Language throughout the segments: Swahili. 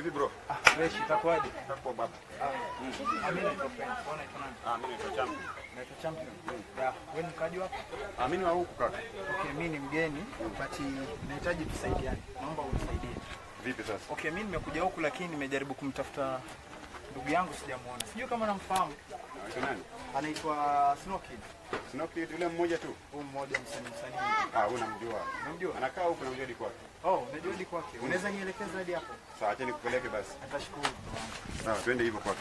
Vipi bro? Ah, fresh itakuwaje? Hapo baba. Ah, mimi naitwa Prince. Wewe unaitwa nani? Ah, mimi naitwa Champi. Naitwa Champion. Ya, wewe ni mkaji wapi? Ah, mimi ni wa huku kaka. Okay, mimi ni mgeni but nahitaji tusaidiane. Naomba unisaidie. Vipi sasa? Okay, mimi nimekuja huku lakini nimejaribu kumtafuta ndugu yangu sijamuona. Sijui kama namfahamu. Anaitwa nani? Anaitwa Snow Kid. Snow Kid yule mmoja tu. Huyu mmoja msanii msanii. Ah, huyu namjua. Unamjua? Anakaa huku namjua hadi kwake. Oh, unajua hadi kwake. Unaweza nielekeza hadi hapo? Sawa, acha nikupeleke basi. Atashukuru. Sawa, twende hivyo kwake.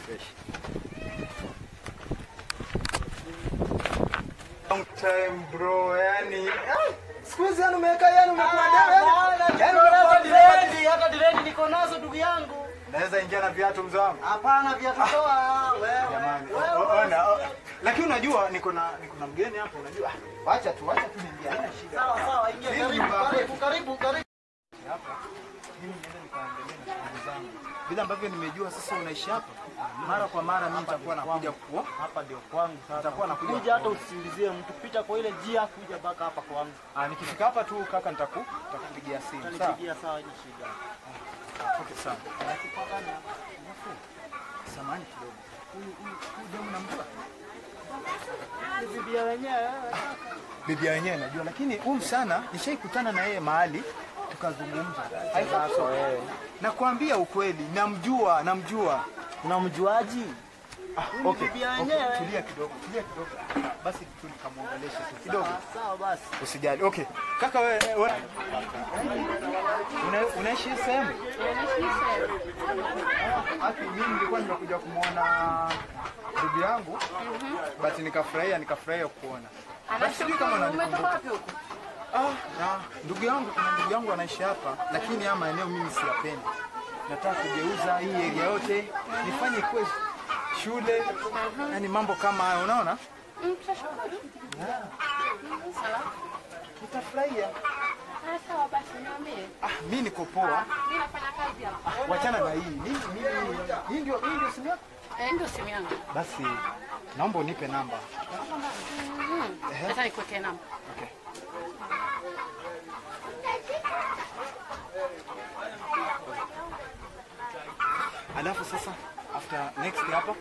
Long time bro, yani siku hizi yani umeweka yani umekuwa yani yani umekuwa direct. hata diredi niko nazo ndugu yangu. Naweza ingia na viatu mzee wangu. Hapana, viatu toa wewe. Jamani, o- o- ona, o- lakini unajua niko na niko na mgeni hapo unajua. Ah, Wacha tu, wacha tu niingie. Haina shida. Sawa sawa, ingia Hii karibu, nyumba- karibu, karibu, karibu. Hapa. Mimi niende nikaendelee na shughuli zangu. Vile ambavyo nimejua sasa unaishi hapa. Mara kwa mara mimi nitakuwa nakuja kuo. Hapa ndio kwangu sasa. Nitakuwa nakuja Kuja hata kuona. usiulizie mtu, pita kwa ile njia kuja mpaka hapa kwangu. Ah, nikifika hapa tu kaka nitaku nitakupigia simu. Sawa. Utanipigia sawa, ina shida. Okay, sawa. Samahani kidogo. Huyu huyu huyu demu namjua? Ni bibi ya wenyewe. Bibi wenyewe najua, lakini huyu msana nishaikutana na yeye mahali tukazungumza. Sasa wewe. Nakwambia ukweli, namjua, namjua. Unamjuaji? Ah, okay. bibi ya okay. wenyewe. Tulia kidogo, tulia kidogo. Basi tu nikamwongelesha tu kidogo. Sawa basi. Usijali. Okay. Kaka wewe we, una, unaishi hii sehemu? Haki mimi nilikuwa nimekuja kumwona ndugu yangu but nikafurahia nikafurahia kuona. Basi sijui kama unanikumbuka. Ah, na ndugu yangu kuna ndugu yangu anaishi hapa lakini haya maeneo mimi siyapendi. Nataka kugeuza hii area yote nifanye kuwe shule, yani mambo kama hayo unaona? Nitafurahia. Sawa basi niambie. Ah, mimi niko poa. Mimi nafanya kazi hapa. Wachana na hii. Mimi mimi hii ndio hii ndio simu yako. Eh, ndio simu yangu. Basi naomba unipe namba. Sasa nikuwekee namba. Okay. Alafu sasa after next hapa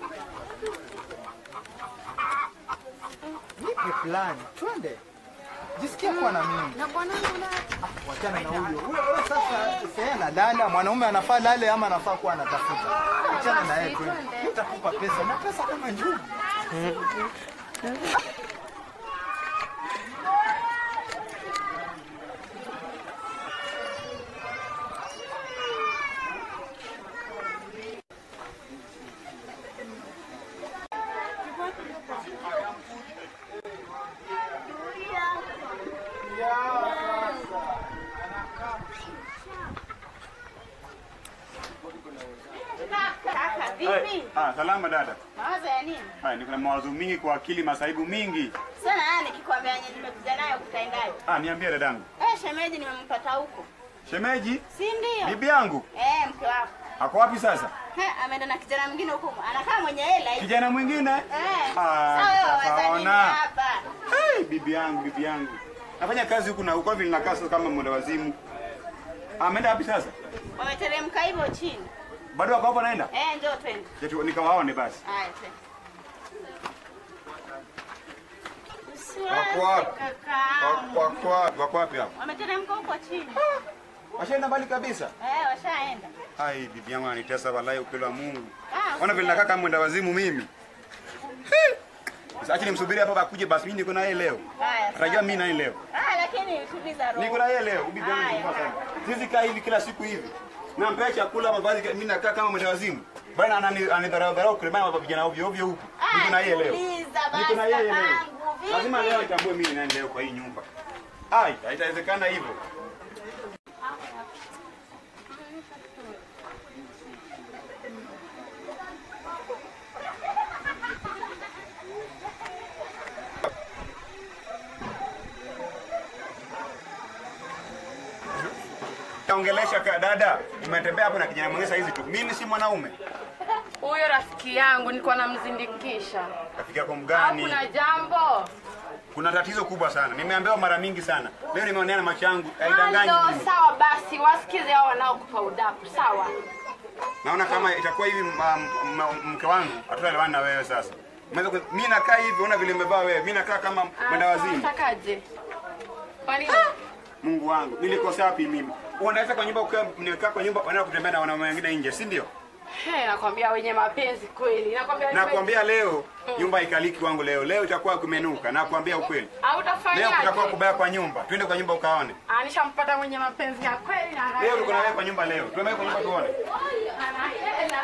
nipe plan. Twende. Jisikia kuwa na mimi. Na bwanangu na Wachana na huyo. Huyo huyo sasa sasa analala, mwanaume anafaa lale ama anafaa kuwa anatafuta. Wachana na yeye tu. Nitakupa pesa na pesa kama njugu. kaka Hey, vipi? ah, salama dada. Mawazo ya nini? Haya, niko na mawazo mingi kwa akili, masaibu mingi. Sana yani nikikwambia yenye nimekuja nayo kutaendaje? Ah, niambie dadangu. Eh, shemeji nimempata huko. Shemeji, Si ndio? bibi yangu Eh, mke wako. ako wapi sasa? He, ameenda na kijana mwingine huko. Anakaa mwenye hela hivi. Kijana mwingine? Eh. Ah, Sawa wewe sasa waza nini ona. hapa? Hey, bibi yangu, bibi yangu. Nafanya kazi huku na huko vile nakaa sasa kama mwenda wazimu. Ameenda wapi sasa? Wameteremka hivyo chini. Bado wako hapo naenda? Eh, njoo twende. Yetu nikawaone basi. Haya, twende. Wako wapi? Kakaangu. Wako wapi? Wako wapi hapo? Wameteremka huko chini. Washaenda mbali kabisa. Eh, washaenda. Hai, bibi yangu ananitesa wallahi upendo wa Mungu. Ah, Ona vile nakaa kama mwenda wazimu mimi. Hey. Sasa acha nimsubiri hapa akuje basi mimi niko na yeye leo. Haya. Atajua sawa. mimi na yeye leo. Ah, lakini tuliza roho. Niko na yeye leo, bibi yangu Haya, ni mbaya sana. haya. Sisi kaa hivi kila siku hivi. Nampea chakula mavazi mimi nakaa kama mwenda wazimu. Bwana anani anidharau dharau kule maana vijana ovyo ovyo huku. Ah, Niko na yeye leo. tuliza basi, Niko na yeye leo. kakangu, vipi? Lazima leo nitambue mimi ni nani leo kwa hii nyumba. Ai, haitawezekana hivyo. Ongelesha ka dada, umetembea hapo na kijana mwingine saa hizi tu. Mimi si mwanaume. Huyo rafiki yangu nilikuwa namzindikisha. Rafiki yako Au mgani? kuna jambo? Kuna tatizo kubwa sana. Nimeambiwa mara mingi sana. Leo nimeonea na macho yangu. Haidanganyi Halo, mimi. sawa basi, wasikize hao wanaokupa udaku, sawa? naona kama itakuwa hivi ma- ma- mke wangu hatutaelewana na wewe sasa. Unaweza ku- Mimi nakaa hivi, una vile umevaa wewe. Mimi nakaa kama mwenda wazimu. Unatakaje? Kwa nini? Mungu wangu, nilikosea wapi mimi? Unaweza kwa nyumba ukiwa nimekaa kwa nyumba wanaenda kutembea na wanaume wengine nje, si ndio? He, nakwambia wenye mapenzi kweli. Nakwambia Nakwambia leo nyumba ikaliki wangu leo. Leo itakuwa kumenuka. Nakwambia ukweli. au Leo utafanyaje? kutakuwa kubaya kwa nyumba. Twende kwa nyumba ukaone. Ah, nishampata mwenye mapenzi ya kweli na Leo tuko na wewe kwa nyumba leo. Tuende kwa nyumba tuone. ana hela.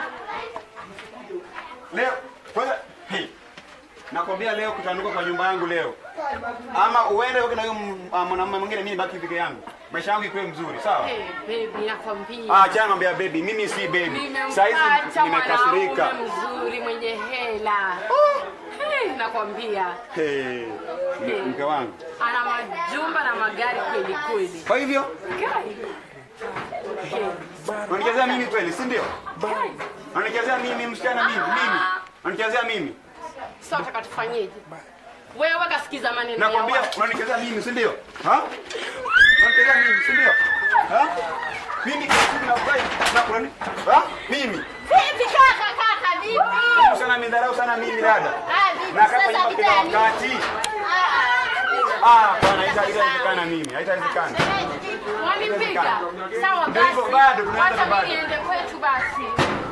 Leo kwanza hey. Nakwambia leo kutanuka kwa nyumba yangu leo. Ama uende uke na huyo m- ah, mwanamume mwingine mimi baki peke yangu. Maisha yangu ikuwe mzuri, sawa? Hey, baby nakwambia. Ah, acha ngambia baby, mimi si baby. Sasa hizi Nimempata nimekasirika. mwanaume mzuri mwenye hela. Hey, nakwambia Hey. m- Mke wangu. ana majumba na magari kweli kweli. Kwa hivyo Kai. Hey. unanichezea mimi kweli, si ndio? Kai. Unanichezea mimi msichana mimi, mimi. Unanichezea mimi. Sasa unataka tufanyeje? Wewe kasikiza maneno ya Nakwambia watu. unanichezea mimi, si ndio? Ha? Unanichezea mimi, si ndio? Ha? Mimi mimi nafurahi na kunani? Ha? Mimi. Vipi kaka kaka vipi? Sana midharau sana mimi dada. Ah vipi Na kama sasa nyumba kila vitani? wakati. Ah. Ah, bwana haita- haitawezekana mimi. Haitawezekana. Wanipiga. Sawa Ndio hivyo basi. bado, tunaanza Wacha bado. mimi niende kwetu basi.